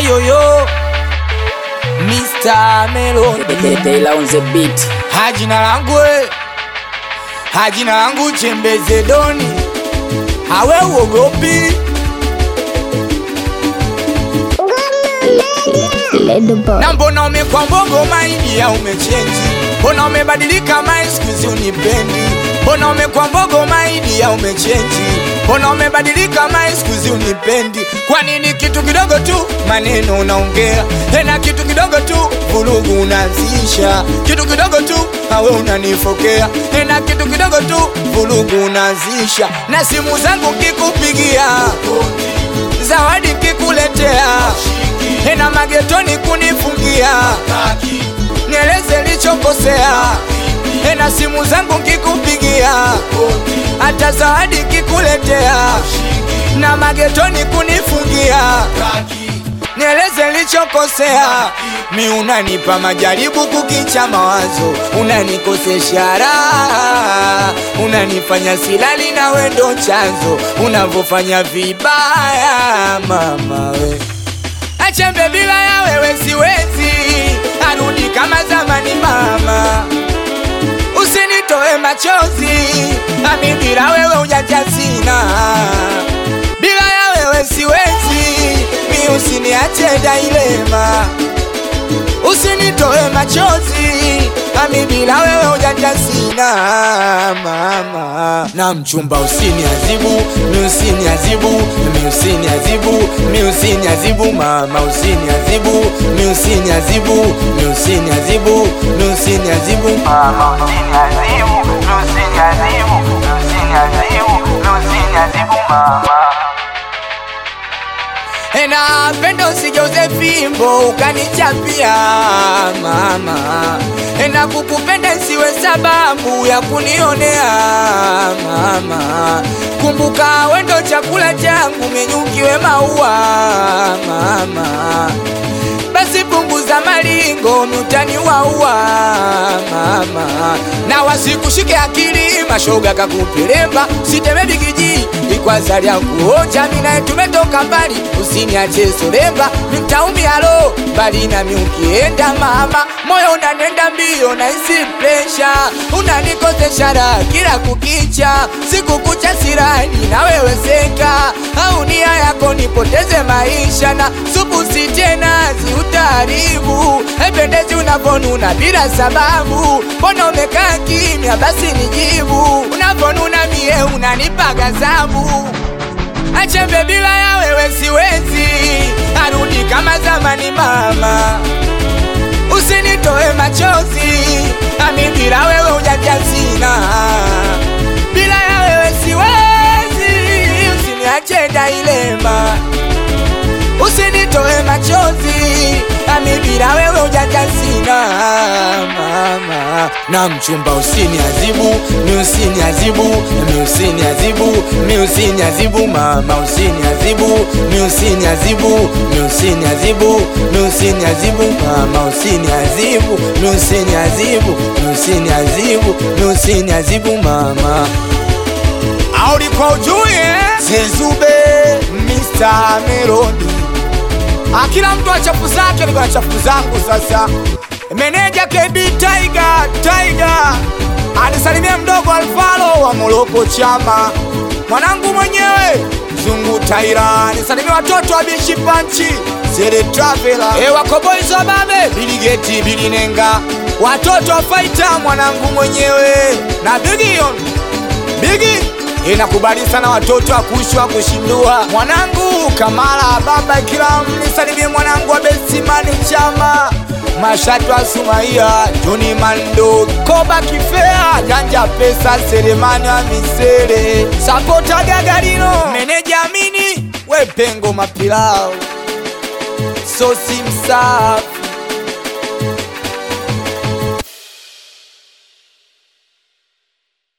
yoyo Mr. Melody Taylor on the beat. hajina langu we hajina langu chembeze doni awe uogopi na mbona umekwa mbogo maidia umechenji mbona umebadilika mai skuzi unipendi mbona umekwa mbogo maidia umechenji mbona umebadilika mai skuzi unipendi kwa nini kitu kidogo tu maneno unaongea tena kitu kidogo tu vurugu unazisha kitu kidogo tu awe unanifokea tena kitu kidogo tu vurugu unazisha na simu zangu kikupigia zawadi kikuletea tena magetoni kunifungia nieleze lichokosea tena simu zangu nkikupigia hata zawadi kikuletea na magetoni kunifungia nieleze lichokosea mi unanipa majaribu kukicha mawazo unanikosesha raha unanifanya silali na wendo chanzo unavyofanya vibaya mama we achembe bila ya wewe siwezi arudi kama zamani mama usinitoe machozi ami bila wewe ujanja sina bila ya wewe siwezi mi usiniache dailema usinitoe machozi ami bila wewe ujanja sina mama na mchumba usiniazibu mi usiniazibu mi usiniazibu mi usiniazibu mama usiniazibu mi usiniazibu mi usiniazibu mi usiniazibu mama usiniazibu mi usiniazibu mi usiniazibu mi usiniazibu mama na pendo usigeuze fimbo ukanichapia mama na kukupenda siwe sababu ya kunionea mama kumbuka wendo chakula changu menyukiwe maua mama basi punguza malingo miutani waua mama na wasikushike akili mashoga kakupelemba siteme bigiji ikwaza lya kuoja minaye tumetoka mbali usiniache solemba mitaumia lo mbali nami ukienda mama moyo unanenda mbio na isi presha unanikosesha raha kila kukicha siku kucha sirani na wewe seka au nia yako nipoteze maisha na supu si tena ziutaribu ependezi unavonuna bila sababu mbona umekaa kimya basi nijibu unavonuna mie unanipa gazabu achembe bila ya wewe siwezi arudi kama zamani mama usinitoe machozi ami bila wewe ujanja sina bila ya wewe siwezi usiniache dailema usinitoe machozi ami bila wewe ujanja sina mama na mchumba usiniazibu mi usiniazibu mi usiniazibu mi usiniazibu mama usiniazibu mi usiniazibu mi usiniazibu mi usiniazibu mama usiniazibu mi usiniazibu mi usiniazibu mi usiniazibu mama aulikuwa ujue zezube Mr. Melody akila mtu achafu zake niko na chafu zangu sasa meneja KB Tiger Tiger anisalimia mdogo Alfalo wa Moroko chama mwanangu mwenyewe Zungu Taira anisalimia watoto wa Bishi Panchi Sere Traveler e wako boys wa babe Biligeti Bilinenga watoto wa Faita mwanangu mwenyewe na Bigion Bigi inakubali sana watoto akushwa kushindua mwanangu Kamala baba kila mnisalimie mwanangu wa Besimani chama Mashatu wa Sumaia Juni Mando Koba Kifea Janja Pesa Selemani wa Misere Sapota Gagarino Meneja Amini Wepengo Mapilao Sosi Msafi